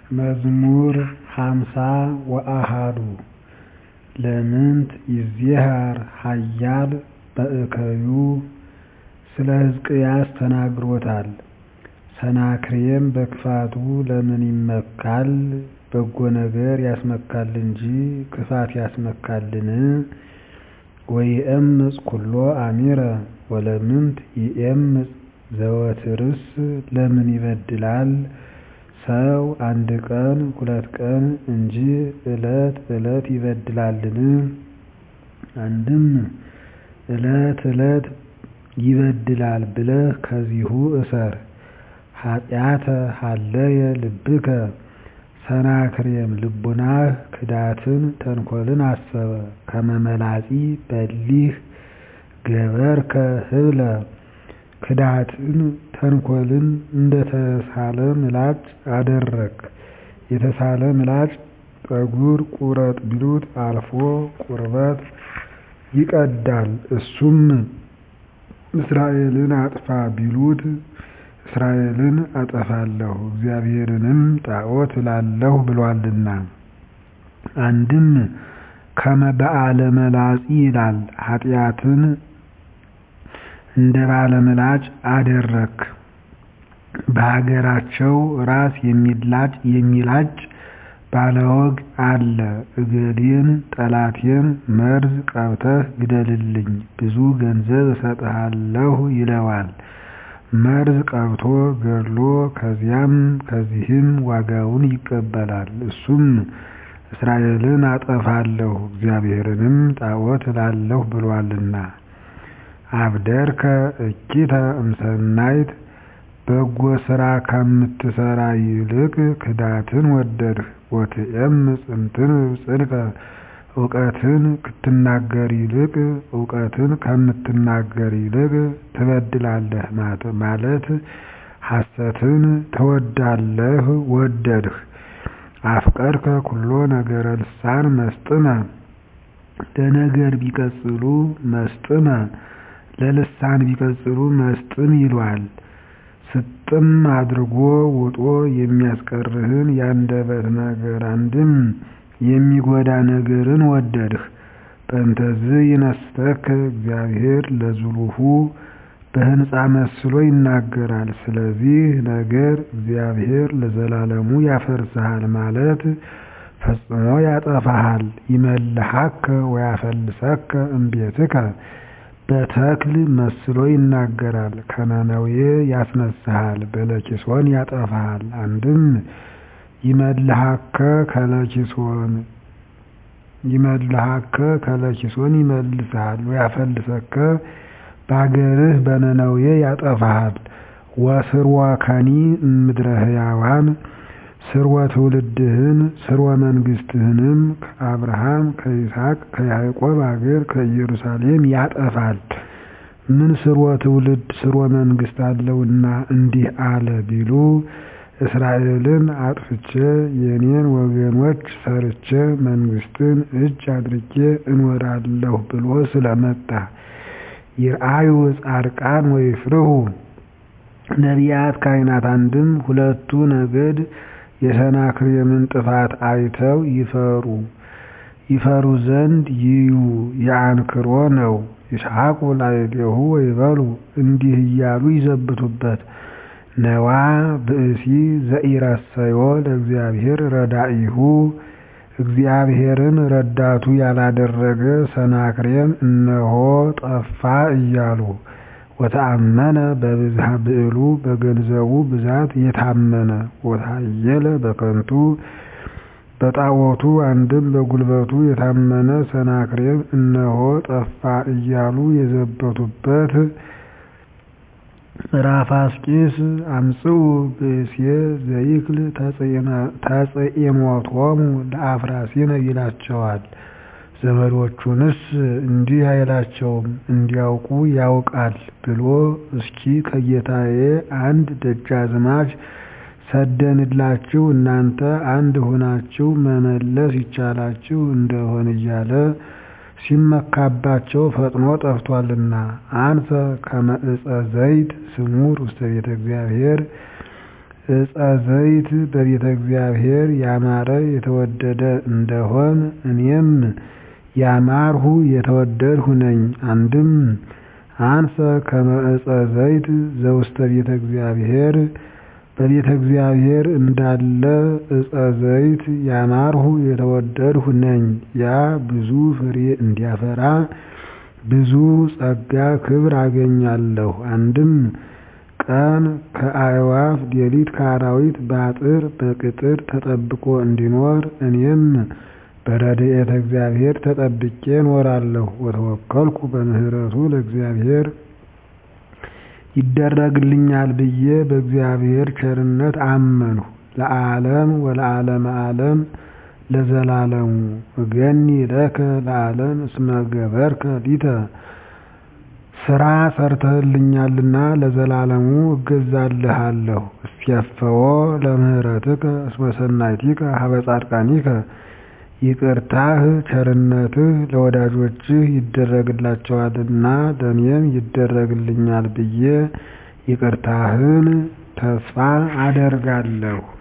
መዝሙር ሃምሳ ወአሐዱ ለምንት ይዜሃር ኃያል በእከዩ ስለ ሕዝቅያስ ተናግሮታል ሰናክሬም በክፋቱ ለምን ይመካል በጎ ነገር ያስመካል እንጂ ክፋት ያስመካልን ወይእምፅ ኩሎ አሚረ ወለምንት ይእምፅ ዘወትርስ ለምን ይበድላል ሰው አንድ ቀን ሁለት ቀን እንጂ ዕለት ዕለት ይበድላልን አንድም ዕለት ዕለት ይበድላል ብለህ ከዚሁ እሰር ኃጢአተ ሀለየ ልብከ ሰናክሬም ልቡናህ ክዳትን ተንኰልን አሰበ ከመ መላጺ በሊህ ገበርከ ህብለ ክዳትን ተንኰልን እንደ ተሳለ ምላጭ አደረግክ የተሳለ ምላጭ ጠጉር ቁረጥ ቢሉት አልፎ ቁርበት ይቀዳል እሱም እስራኤልን አጥፋ ቢሉት እስራኤልን አጠፋለሁ እግዚአብሔርንም ጣዖት እላለሁ ብሎአልና አንድም ከመ በአለ መላጺ ይላል ኃጢአትን እንደ ባለ ምላጭ አደረግክ በሀገራቸው ራስ የሚላጭ ባለወግ አለ እገሌን ጠላቴን መርዝ ቀብተህ ግደልልኝ ብዙ ገንዘብ እሰጥሃለሁ ይለዋል መርዝ ቀብቶ ገድሎ ከዚያም ከዚህም ዋጋውን ይቀበላል እሱም እስራኤልን አጠፋለሁ እግዚአብሔርንም ጣዖት እላለሁ ብሎአልና አብደርከ እኪተ እምሰናይት በጎ ሥራ ከምትሠራ ይልቅ ክዳትን ወደድህ ወትዔምፅ እምትንብብ ጽድቀ እውቀትን ክትናገር ይልቅ እውቀትን ከምትናገር ይልቅ ትበድላለህ ማለት ሐሰትን ትወዳለህ ወደድህ አፍቀርከ ኩሎ ነገረ ልሳን መስጥመ ለነገር ቢቀጽሉ መስጥመ ለልሳን ቢቀጽሉ መስጥም ይሏል ስጥም አድርጎ ውጦ የሚያስቀርህን የአንደበት ነገር አንድም የሚጎዳ ነገርን ወደድህ በእንተዝ ይነስተከ እግዚአብሔር ለዝሉሁ በሕንፃ መስሎ ይናገራል ስለዚህ ነገር እግዚአብሔር ለዘላለሙ ያፈርስሃል ማለት ፈጽሞ ያጠፋሃል ይመልሐከ ወያፈልሰከ እምቤትከ በተክል መስሎ ይናገራል ከነነዌ ያስነሳሃል በለኪሶን ያጠፋሃል አንድም ይመልሐከ ከለኪሶን ይመልሐከ ከለኪሶን ይመልስሃል ወያፈልሰከ በአገርህ በነነዌ ያጠፋሃል ወስርወከኒ እምድረ ሕያዋን ስርወ ትውልድህን ስርወ መንግሥትህንም ከአብርሃም ከይስሐቅ ከያዕቆብ አገር ከኢየሩሳሌም ያጠፋል ምን ስርወ ትውልድ ስርወ መንግሥት አለውና እንዲህ አለ ቢሉ እስራኤልን አጥፍቼ የኔን ወገኖች ሰርቼ መንግሥትን እጅ አድርጌ እኖራለሁ ብሎ ስለመጣ ይርአዩ ጻድቃን ወይፍርሁ ነቢያት ካህናት አንድም ሁለቱ ነገድ የሰናክሬምን ጥፋት አይተው ይፈሩ ይፈሩ ዘንድ ይዩ የአንክሮ ነው ይስሐቁ ላዕሌሁ ወይበሉ እንዲህ እያሉ ይዘብቱበት ነዋ ብእሲ ዘኢረሰዮ ለእግዚአብሔር ረዳኢሁ እግዚአብሔርን ረዳቱ ያላደረገ ሰናክሬም እነሆ ጠፋ እያሉ ወተአመነ በብዝሃ ብዕሉ በገንዘቡ ብዛት የታመነ ወታየለ በከንቱ በጣዖቱ አንድም በጉልበቱ የታመነ ሰናክሬም እነሆ ጠፋ እያሉ የዘበቱበት ራፋስቂስ አምጽኡ ብእሴ ዘይክል ተጽእሞቶሙ ለአፍራሲነ ይላቸዋል ዘመዶቹንስ እንዲህ አይላቸውም እንዲያውቁ ያውቃል ብሎ እስኪ ከጌታዬ አንድ ደጃዝማች ሰደንላችሁ እናንተ አንድ ሆናችሁ መመለስ ይቻላችሁ እንደሆን እያለ ሲመካባቸው ፈጥኖ ጠፍቷልና አንሰ ከመ ዕፀ ዘይት ስሙር ውስተ ቤተ እግዚአብሔር ዕፀ ዘይት በቤተ እግዚአብሔር ያማረ የተወደደ እንደሆን እኔም ያማርሁ የተወደድሁ ነኝ። አንድም አንሰ ከመ ዕፀ ዘይት ዘውስተ ቤተ እግዚአብሔር በቤተ እግዚአብሔር እንዳለ ዕፀ ዘይት ያማርሁ የተወደድሁ ነኝ። ያ ብዙ ፍሬ እንዲያፈራ ብዙ ጸጋ ክብር አገኛለሁ። አንድም ቀን ከአዕዋፍ ሌሊት ከአራዊት በአጥር በቅጥር ተጠብቆ እንዲኖር እኔም በረድኤተ እግዚአብሔር ተጠብቄ እኖራለሁ። ወተወከልኩ በምህረቱ ለእግዚአብሔር ይደረግልኛል ብዬ በእግዚአብሔር ቸርነት አመንሁ። ለዓለም ወለዓለመ ዓለም ለዘላለሙ እገኒ ለከ ለዓለም እስመ ገበርከ ሊተ ስራ ሰርተህልኛልና ለዘላለሙ እገዛልሃለሁ። እስያፈዎ ለምህረትከ እስመ ሰናይቲከ ሀበ ጻድቃኒከ ይቅርታህ ቸርነትህ ለወዳጆችህ ይደረግላቸዋልና ለእኔም ይደረግልኛል ብዬ ይቅርታህን ተስፋ አደርጋለሁ።